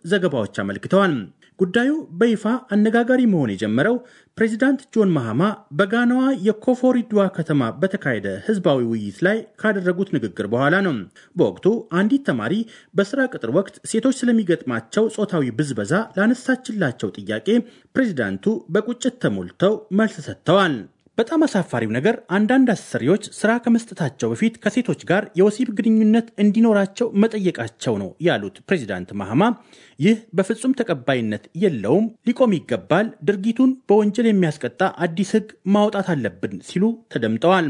ዘገባዎች አመልክተዋል። ጉዳዩ በይፋ አነጋጋሪ መሆን የጀመረው ፕሬዚዳንት ጆን ማሃማ በጋናዋ የኮፎሪድዋ ከተማ በተካሄደ ህዝባዊ ውይይት ላይ ካደረጉት ንግግር በኋላ ነው። በወቅቱ አንዲት ተማሪ በስራ ቅጥር ወቅት ሴቶች ስለሚገጥማቸው ጾታዊ ብዝበዛ ላነሳችላቸው ጥያቄ ፕሬዚዳንቱ በቁጭት ተሞልተው መልስ ሰጥተዋል። በጣም አሳፋሪው ነገር አንዳንድ አሰሪዎች ስራ ከመስጠታቸው በፊት ከሴቶች ጋር የወሲብ ግንኙነት እንዲኖራቸው መጠየቃቸው ነው ያሉት ፕሬዚዳንት ማሃማ ይህ በፍጹም ተቀባይነት የለውም፣ ሊቆም ይገባል፣ ድርጊቱን በወንጀል የሚያስቀጣ አዲስ ህግ ማውጣት አለብን ሲሉ ተደምጠዋል።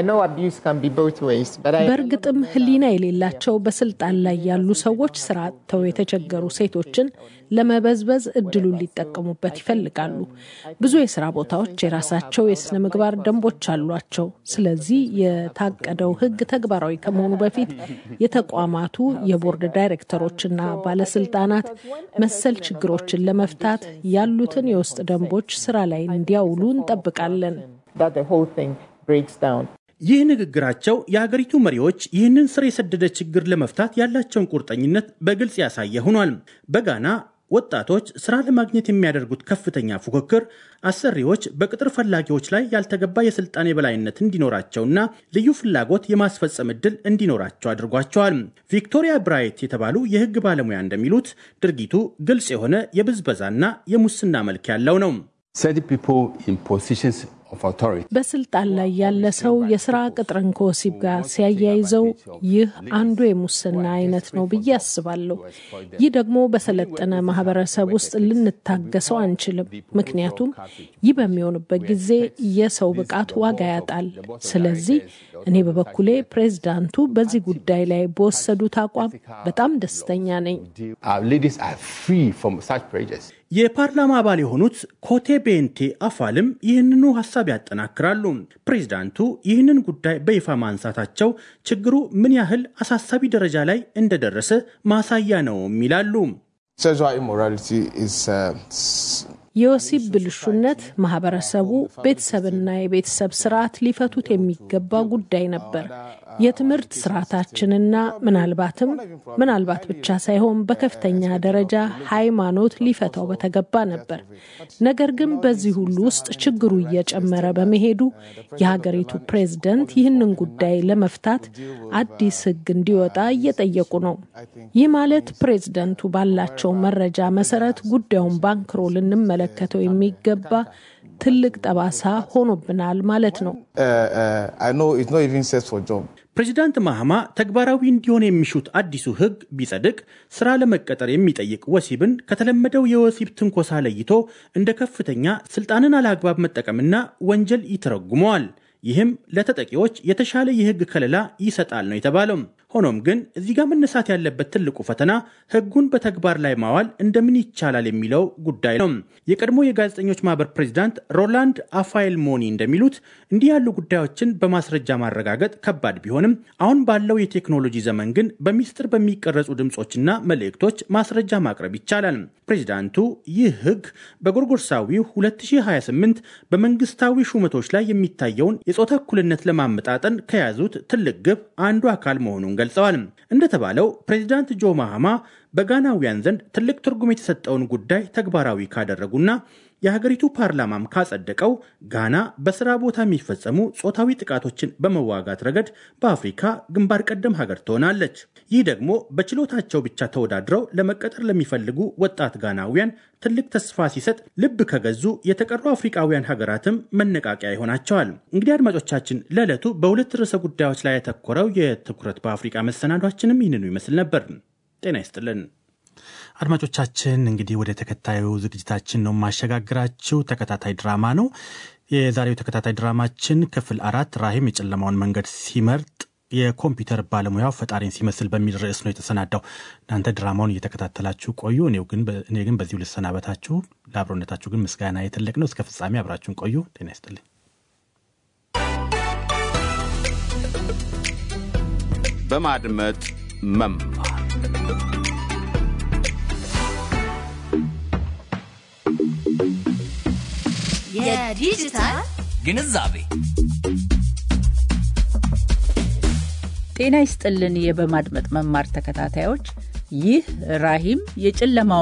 በእርግጥም ህሊና የሌላቸው በስልጣን ላይ ያሉ ሰዎች ስራ አጥተው የተቸገሩ ሴቶችን ለመበዝበዝ እድሉን ሊጠቀሙበት ይፈልጋሉ። ብዙ የስራ ቦታዎች የራሳቸው የስነ ምግባር ደንቦች አሏቸው። ስለዚህ የታቀደው ህግ ተግባራዊ ከመሆኑ በፊት የተቋማቱ የቦርድ ዳይሬክተሮችና ባለስልጣናት መሰል ችግሮችን ለመፍታት ያሉትን የውስጥ ደንቦች ስራ ላይ እንዲያውሉ እንጠብቃለን። ይህ ንግግራቸው የሀገሪቱ መሪዎች ይህንን ስር የሰደደ ችግር ለመፍታት ያላቸውን ቁርጠኝነት በግልጽ ያሳየ ሆኗል። በጋና ወጣቶች ስራ ለማግኘት የሚያደርጉት ከፍተኛ ፉክክር አሰሪዎች በቅጥር ፈላጊዎች ላይ ያልተገባ የስልጣን የበላይነት እንዲኖራቸውና ልዩ ፍላጎት የማስፈጸም እድል እንዲኖራቸው አድርጓቸዋል። ቪክቶሪያ ብራይት የተባሉ የህግ ባለሙያ እንደሚሉት ድርጊቱ ግልጽ የሆነ የብዝበዛና የሙስና መልክ ያለው ነው። በስልጣን ላይ ያለ ሰው የስራ ቅጥርን ከወሲብ ጋር ሲያያይዘው ይህ አንዱ የሙስና አይነት ነው ብዬ አስባለሁ። ይህ ደግሞ በሰለጠነ ማህበረሰብ ውስጥ ልንታገሰው አንችልም። ምክንያቱም ይህ በሚሆንበት ጊዜ የሰው ብቃት ዋጋ ያጣል። ስለዚህ እኔ በበኩሌ ፕሬዚዳንቱ በዚህ ጉዳይ ላይ በወሰዱት አቋም በጣም ደስተኛ ነኝ። የፓርላማ አባል የሆኑት ኮቴ ቤንቴ አፋልም ይህንኑ ሀሳብ ያጠናክራሉ። ፕሬዚዳንቱ ይህንን ጉዳይ በይፋ ማንሳታቸው ችግሩ ምን ያህል አሳሳቢ ደረጃ ላይ እንደደረሰ ማሳያ ነውም ይላሉ። የወሲብ ብልሹነት ማህበረሰቡ፣ ቤተሰብና የቤተሰብ ስርዓት ሊፈቱት የሚገባ ጉዳይ ነበር። የትምህርት ስርዓታችንና ምናልባትም ምናልባት ብቻ ሳይሆን በከፍተኛ ደረጃ ሃይማኖት ሊፈታው በተገባ ነበር። ነገር ግን በዚህ ሁሉ ውስጥ ችግሩ እየጨመረ በመሄዱ የሀገሪቱ ፕሬዝደንት ይህንን ጉዳይ ለመፍታት አዲስ ሕግ እንዲወጣ እየጠየቁ ነው። ይህ ማለት ፕሬዝደንቱ ባላቸው መረጃ መሰረት ጉዳዩን ባንክሮ ልንመለከተው የሚገባ ትልቅ ጠባሳ ሆኖብናል ማለት ነው። ፕሬዚዳንት ማህማ ተግባራዊ እንዲሆን የሚሹት አዲሱ ህግ ቢጸድቅ ስራ ለመቀጠር የሚጠይቅ ወሲብን ከተለመደው የወሲብ ትንኮሳ ለይቶ እንደ ከፍተኛ ስልጣንን አላግባብ መጠቀምና ወንጀል ይተረጉመዋል። ይህም ለተጠቂዎች የተሻለ የህግ ከለላ ይሰጣል ነው የተባለው። ሆኖም ግን እዚህ ጋር መነሳት ያለበት ትልቁ ፈተና ህጉን በተግባር ላይ ማዋል እንደምን ይቻላል የሚለው ጉዳይ ነው። የቀድሞ የጋዜጠኞች ማህበር ፕሬዚዳንት ሮላንድ አፋይል ሞኒ እንደሚሉት እንዲህ ያሉ ጉዳዮችን በማስረጃ ማረጋገጥ ከባድ ቢሆንም አሁን ባለው የቴክኖሎጂ ዘመን ግን በሚስጥር በሚቀረጹ ድምፆችና መልእክቶች ማስረጃ ማቅረብ ይቻላል። ፕሬዚዳንቱ ይህ ህግ በጎርጎርሳዊው 2028 በመንግስታዊ ሹመቶች ላይ የሚታየውን የጾታ እኩልነት ለማመጣጠን ከያዙት ትልቅ ግብ አንዱ አካል መሆኑን ገልጸዋል። እንደተባለው ፕሬዚዳንት ጆ ማሃማ በጋናውያን ዘንድ ትልቅ ትርጉም የተሰጠውን ጉዳይ ተግባራዊ ካደረጉና የሀገሪቱ ፓርላማም ካጸደቀው ጋና በስራ ቦታ የሚፈጸሙ ጾታዊ ጥቃቶችን በመዋጋት ረገድ በአፍሪካ ግንባር ቀደም ሀገር ትሆናለች። ይህ ደግሞ በችሎታቸው ብቻ ተወዳድረው ለመቀጠር ለሚፈልጉ ወጣት ጋናውያን ትልቅ ተስፋ ሲሰጥ፣ ልብ ከገዙ የተቀሩ አፍሪካውያን ሀገራትም መነቃቂያ ይሆናቸዋል። እንግዲህ አድማጮቻችን፣ ለዕለቱ በሁለት ርዕሰ ጉዳዮች ላይ ያተኮረው የትኩረት በአፍሪካ መሰናዷችንም ይህንኑ ይመስል ነበር። ጤና ይስጥልን። አድማጮቻችን እንግዲህ ወደ ተከታዩ ዝግጅታችን ነው ማሸጋግራችሁ። ተከታታይ ድራማ ነው። የዛሬው ተከታታይ ድራማችን ክፍል አራት ራሂም የጨለማውን መንገድ ሲመርጥ የኮምፒውተር ባለሙያው ፈጣሪን ሲመስል በሚል ርዕስ ነው የተሰናዳው። እናንተ ድራማውን እየተከታተላችሁ ቆዩ። እኔ ግን በዚሁ ልሰናበታችሁ። ለአብሮነታችሁ ግን ምስጋና የትልቅ ነው። እስከ ፍጻሜ አብራችሁን ቆዩ። ጤና ይስጥልኝ። በማድመጥ መማር የዲጂታል ግንዛቤ ጤና ይስጥልን። የበማድመጥ መማር ተከታታዮች፣ ይህ ራሂም የጨለማው